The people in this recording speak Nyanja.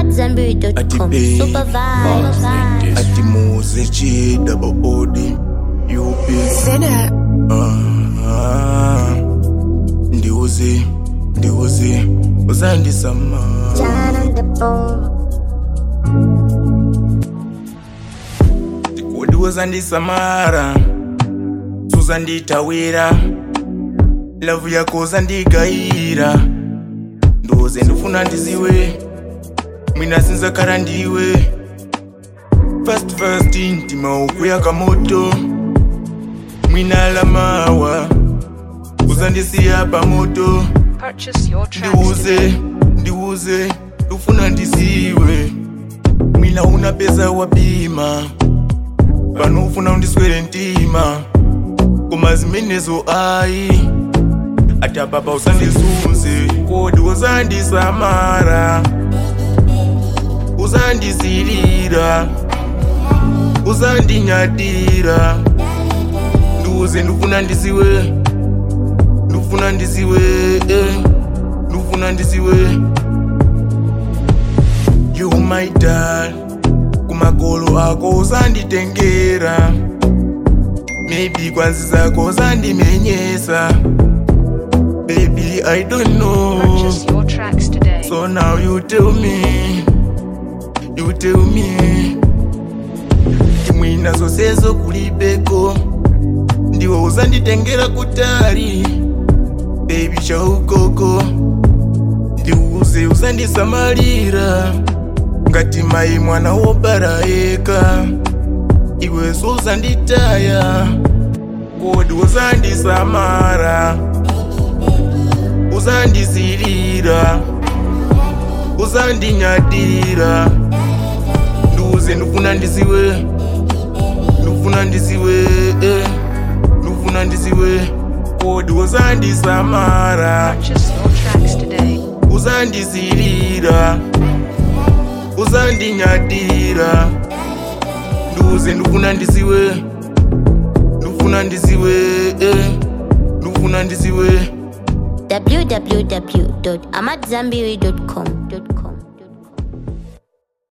AmadZanbury.com. Ati Super vibes. ati muze chi double odi up Ah, ndiuze ndiuze uzandisama kodi uzandisamara suzanditawira lavu yako uzandigayira ndoze ndifuna ndiziwe mwina sinzakara ndiwe fast fast ntima ukuyaka moto mwina lamawa uzandisiya pamoto Purchase your tracks ndiuze today. ndiuze ndifuna ndisiwe mwina una pesa wabima pano ufuna undiswere ntima koma zimenezo ayi ati apapa usandisunze kodi uzandisamara uzandizilira uzandinyadira ndiuze ndifuna ndiziwe ndifuna ndiziwe eh. ndifuna ndiziwe you my dad kumakolo ako uzanditengera maybe kwanzi zako uzandimenyesa baby i don't know Purchase your tracks today. so now you tell me you tell me timwina zonsezo kulibeko ndiwe uzanditengera kutali baby chaukoko ndiuze uzandisamalira ngati mayi mwana wobara yeka iwe suzanditaya kodi uzandisamara uzandizilira uzandinyadira nduze ndifuna ndiziwe ndifuna ndiziwe eh. ndifuna ndiziwe kodi uzandisamara Purchase your tracks today. uzandizilira uzandinyadira nduze ndifuna ndiziwe ndifuna ndiziwe eh. ndifuna ndiziwe www.amadzanbury.com.